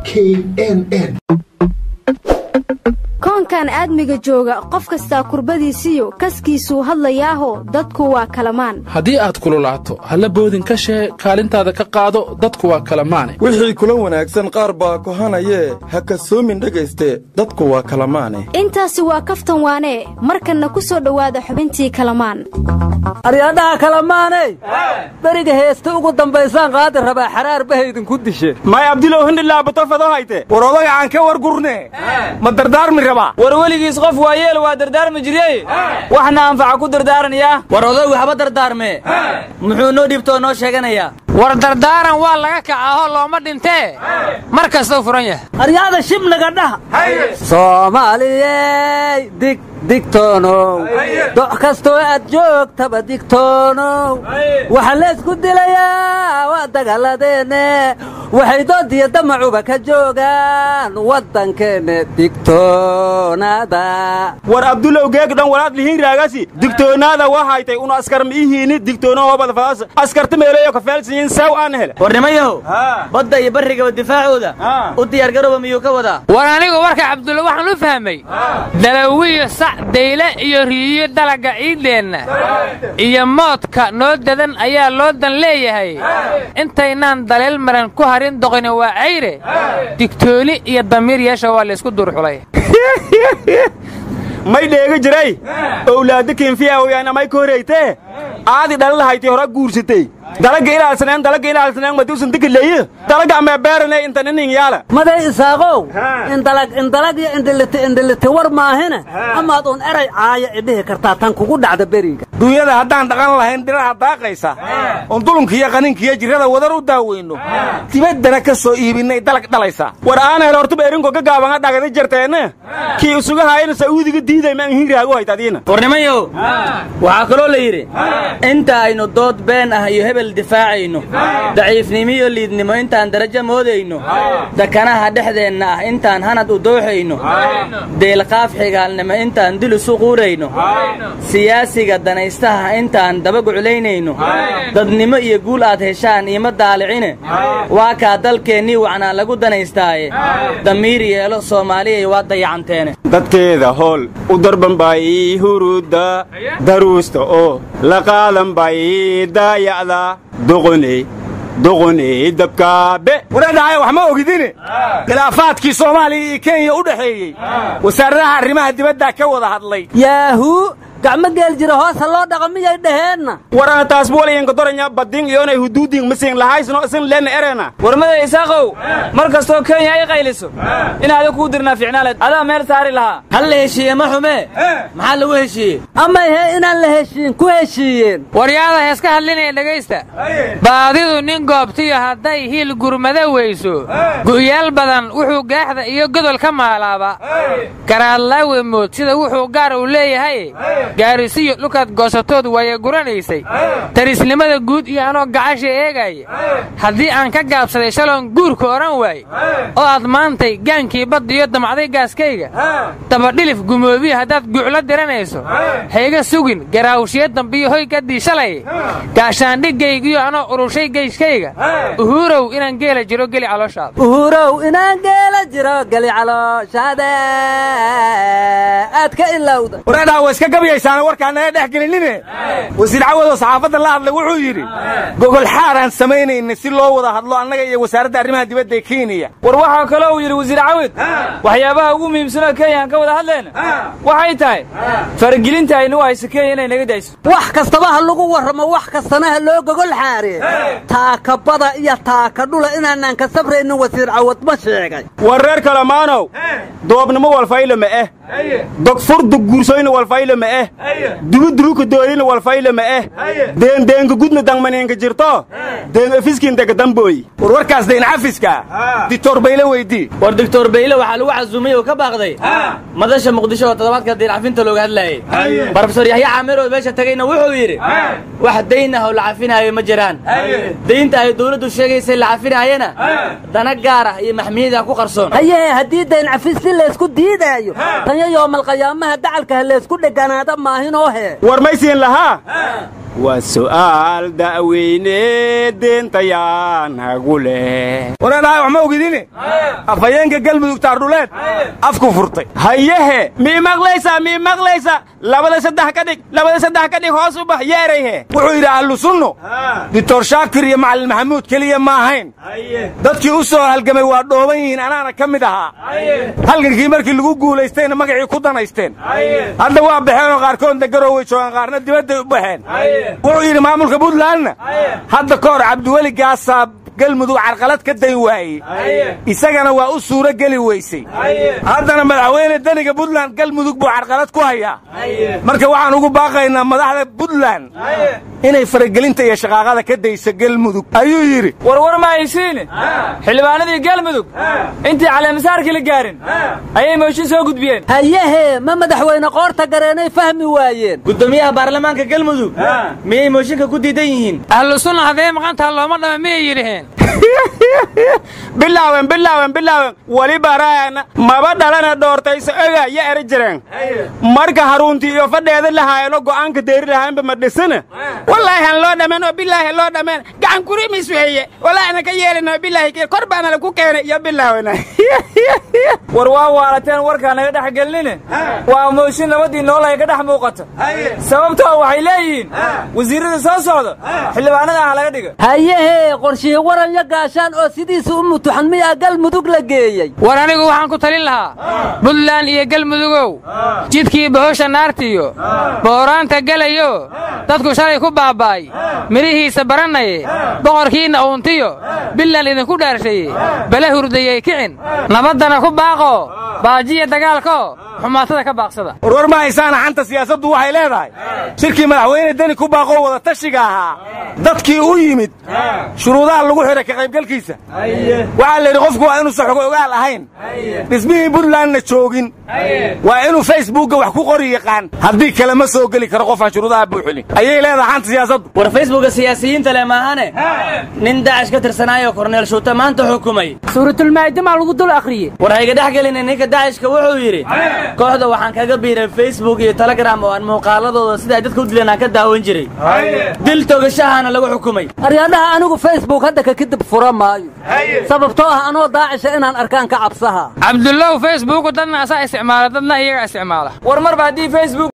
knn koonkan aadmiga jooga qof kastaa kurbadiisiyo kaskiisuu hadlayaaho dadku waa kalamaan haddii aad kululaato halla boodin ka shee kaalintaada ka qaado dadku waa kalamaane wixii kula wanaagsan qaar baa kohanayee ha kasoomin dhegayste dadku waa kalamaane intaasi waa kaftan waanee markanna ku soo dhowaada xubintii kalamaan aryadhaha kalamaaney beriga heesta ugu dambaysaan qaadi rabaa xaraar bahaydinku dishe may abdilow hindhilaabatofado hayte war odaga aan ka war gurne ma dardaarmi rabaa war weligiis qof waa yeel waa dardaarmi jiryey waxna anfaca ku dardaaranayaa war odaygu haba dardaarmee muxuu noo dhibtoo noo sheeganayaa war dardaaran waa laga kacaahoo looma dhintee mar kastou furan yahay aryaada shibnaga dhaha soomaaliyey dig digtoonow doc kastoo aad joogtaba digtoonow waxaa leysku dilayaa waa dagaaladeenne waxay doodiyo damacuba ka joogaan waddankeenne digtoonaada war abdulow geeg dhan walaad lihiin raagasi digtoonaada waa haytay una askar miihiini digtoono hobada faas askarta meeleeyo ka feelsiyin saw aan hele war nimayahow badda iyo barrigaba difaacooda u diyaargarooba miyuu ka wadaa war anigu warka cabdulla waxaan u fahmay dalawiyo sac dayle iyo riiyo dalaga ciiddeenna iyo moodka noo dadan ayaa loo dan leeyahay intaynaan daleel maran ku harin doqoni waa cayre digtooni iyo damiir yeesha waa laysku duurxulay may dheega jiray owlaadda keenfiyaawayaan amay ka horaytee aadi dhalalahayti hora guursatay dalaga ilaalsaneen dalaga ilaalsaneen madiusan dikileeye dalaga amee beerane inta ninin yaala maday isaaqow indalag indalag iyo indhiliti indhiliti war maahine amaad uun eray caaya idhihi kartaa tan kugu dhacda beriga duunyada haddaan dhaqan lahayn dhiraha daaqaysa oon dulunkiiyo qaninkiiyo jirrada wadar u daaweyno dibaddana ka soo iibinnay dalag dhalaysaa war aan hel hortuba erinko ka gaabanga dhagada jarteenne kii isuga haayana sacuudiga diiday maan hiiraagu hayt adiina war nimayow waxaa kaloo la yidhi inta aynu dood been ah iyo hebel difaacayno daciifnimo iyo liidnimo intaan darajo moodayno dakanaha dhexdeenna ah intaan hanad u dooxayno deelqaaf xigaalnimo intaan dil isu quurayno siyaasiga danaystaha intaan dabaguclaynayno dadnimo iyo guul aad heshaan iima daalicine waa kaa dalkeennii wacnaa lagu danaystaaye damiir yeelo soomaaliyay waa dayacanteene dadkeeda hool u darban bay huruudda daruusta oo la qaadan bay daayacda doqoney doqoney dabkaabe wareedhahay wax ma ogidine khilaafaadkii soomaaliya iyo kenya u dhexeeyey wasaaradaha arrimaha dibaddaa ka wada hadlay yaahuu gacmo geel jira hoosa loo dhaqa miyay dhaheenna warana taas buwalayanka doranya badin iyonay huduudin masiin lahaysno isin lena erena warmada isaaqow mar kastoo kenya ay qayliso in adig kuu dirnaa ficnaaleed adaa meel saari lahaa hal la heshiiye ma xumee maxaa lagu heshiiyey amay hee inaan la heshiin ku heshiiyeen waryaada heeska hadlinaya dhegaysta baadidu nin goobtiyo hadday hiil gurmada weyso gu'yaal badan wuxuu gaaxda iyo godol ka maalaaba garaadlaawe mood sida wuxuu gaar u leeyahay gaarisiyo dhulkaad goosatood waaya guranaysay tarisnimada guud iyo anoo gacasha eegaya haddii aan ka gaabsaday shaloon guurka odhan waay oo aad maantay gaankii baddiyo damacday gaaskayga dabadhilif gumoobiya haddaad guuclo diranayso hayga sugin garaawshiyo dambiyo hoygaddii shalay gaashaandhigaygiyo anoo urushay geyshkayga uhuurow inaan geela jiro geli calooshaada uhuurow inaan geela jiro geli calooshaada aad ka ilowda wareedhaa wa iska gabayaysaana warkaan naga dhex gelinine wasiir cawadoo saxaafadda la hadlay wuxuu yidhi gogol xaaraan samaynayna si loo wada hadlo annaga iyo wasaaradda arrimaha dibadda ee kenya war waxaa kaloo uu yidhi wasiir cawid waxyaabaha ugu muhiimsanoo kenya aan ka wada hadlayna waxay tahay faragelinta aynu u hayso kenya inay naga dayso wax kastaba ha lagu warramo wax kastana ha loo gogol xaaree taakabada iyo taakadhula inaanaan ka sabraynin wasiir cawad ma sheegay war reer kalamaanow doobnimo walfayla ma eh dogfurdu guursoyna walfayla ma eh dubudubuka doolina walfayla ma eh deendeenka gudna dangmaneenka jirto deen efiskindaga dambooy war warkaas dayn cafiska dictor bayle weydii war doctor bayle waxaa lagu casuumay oo ka baaqday madasha muqdisho oo toddobaadka dayncafinta looga hadlaayay brofesor yaxya caamir oo meesha tagayna wuxuu yidhi wax dayn ah oo la cafinaayo ma jiraan daynta ay dawladdu sheegaysay la cafinaayana dana gaar ah iyo maxmiyada ku qarsoon hayee haddii dayn cafis si laysku diidaayo tanya yoomalqiyaamaha dacalka ha laysku dheganaada maahinoo hee war maysiin lahaa waa su'aal da'weyne deentayaanagu leh wareedhahay wax ma ogidine afhayeenka galmudug taardhuleed afku furtay hayehe mii maqlaysa mii maqlaysa labada saddex ka dhig labada saddex ka dhig hoos u bax yeerayhe wuxuu yidhi ahlu sunno doctor shaakir iyo macalin maxamuud keliya ma ahayn dadkii u soo halgamay waa dhooban yihiin anaana ka mid ahaa halgankii markii lagu guulaystayna magacii ku danaysteen hadda waa baxeen oo qaarkoodna garooway joogaan qaarna dibadday u baxeen wuxuu yidhi maamulka puntlandna hadda ka hor cabdiweli gaasaa galmudug carqalad ka day waayey isagana waa u suuro geli weysay haddana madaxweyne deniga puntland galmudug buu carqalad ku hayaa marka waxaan ugu baaqaynaa madaxda puntland inay faragelinta iyo shaqaaqada ka dayso galmudug ayuu yidhi warwar ma haysiine xildhibaanadii galmudug intii caleemasaarkii la gaarin ayay mooshin soo gudbiyeen hayehe ma madaxweyne qoorta gareenay fahmi waayeen gudoomiyaha baarlamaanka galmudug miyay mooshinka ku diidan yihiin ahlu sunna hadday maqantaha looma dhama miyay yidhaheen bilaawen bilaawen bilaawen weli baraana maba dhalana dhoortayso oga ya eri jireen marka haruuntii iyo fadheeda lahaayeno go'aanka deeri lahaanba ma dhisana wallaahi han loo dhameen oo bilaahi loo dhameen gacan kurimis weeye wallaahi ana ka yeelino bilaahi kor baana lagu keenay iyo bilaawena war waa waalateen warkaa naga dhex gelinine waa mooshin nabadii noolahay ka dhex muuqata sababtoo waxay leeyihiin wasiirrada soo socda xildhibaanada ah laga dhiga hayehe qorshihii waranyo gaashaan oo sidiisa u mutuxan miyaa galmudug la geeyey war anigu waxaan ku talin lahaa buntland iyo galmudugow jidkii bohosha naartiyo booraanta gelayo dadku shalay ku baaba'ay midhihiisa baranaye boqorkiinna uuntiyo bilan idinku dhaarshaye bala hurdayey kicin nabaddana ku baaqo baajiya dagaalko xumaatada ka baaqsada warwar ma haysaana xanta siyaasaddu waxay leedahay shirkii madaxweyne deni ku baaqoo wada tashiga ahaa dadkii u yimid shuruudaha lagu xidhay ka qaybgalkiisa waxaa la yidhi qofku waa inuusan xogo ogaal ahayn dhismihii puntlandna joogin waa inuu facebookga wax ku qori yaqaan haddii kale ma soo geli karo qofaan shuruudaha buuxinin ayay leedahay xanta siyaasaddu war facebooka siyaasiyiinta leh maahane nin daacish ka tirsanaayo korneel shuuta maanta xukumay suuratulmaa'idama lagu dul akhriye war hayga dhex gelina ninka daacishka wuxuu yidhi kooxda waxaan kaga biiray facebook iyo telegram oo aan muuqaaladooda sida ay dadka u dileen aan ka daawan jiray dil togashahaana lagu xukumay aryadhaha anigu facebook hadda ka kadib fura maayo sababtoo ah anoo daacisha inaan arkaan ka cabsaha cabdullow facebooku dadna asaa isticmaala dadna iyaga isticmaala war marba haddii facebook